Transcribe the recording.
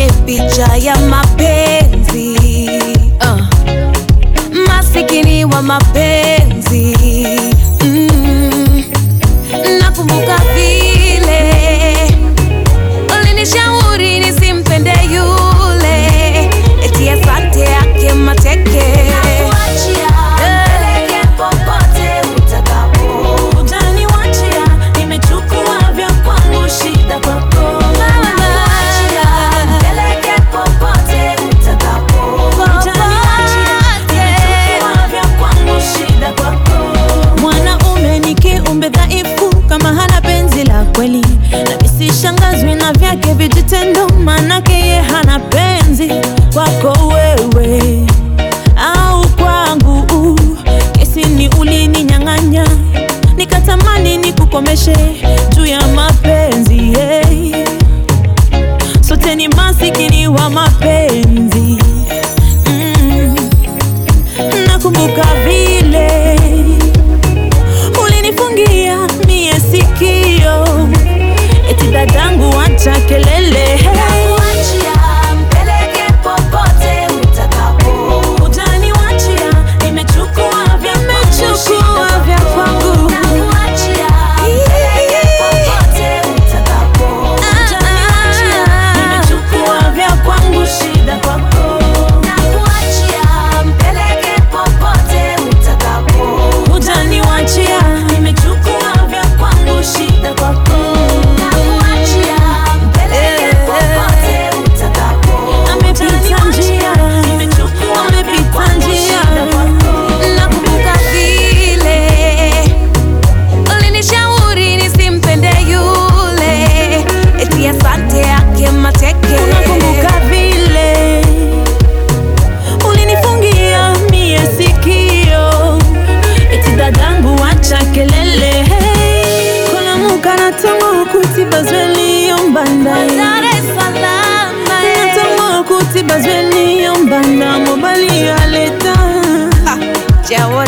picha ya mapenzi uh. Masikini wa mapenzi mm. Nakumbuka vile ulinishauri nisimpende yule, eti asante yake mateke Utaniwachia, nimechukua vya kwangu, shida kwako. Utaniwachia, nimechukua vya kwangu, shida kwako. Mwanaume ni kiumbe dhaifu kama hana penzi la kweli, na nisishangazwi na vyake vijitendo, manake ye hana penzi kwako wewe au kwangu. Kesi ni ulininyang'anya, nikatamani nikukomeshe juu ya mapenzi hey. Sote ni masikini wa mapenzi mm. Nakumbuka vile ulinifungia mie sikio, eti dadangu, acha kelele Utaniwachia, nimechukua vya kwangu, shida vya kwangu. Utaniwachia, nimechukua vya kwangu, shida kwako. Utaniwachia, nimechukua vya kwangu, shida kwako. Amepita njia, nimechukua amepita njia. Nakumbuka vile ulinishauri nisimpende yule, eti asante yake mateke Unakumbuka vile ulinifungia mie sikio, eti dadangu, acha kelele kolamuka natongo kuti bazweli yombanda Dar es Salaam natongo kuti bazweli yombanda mobali aleta Jawo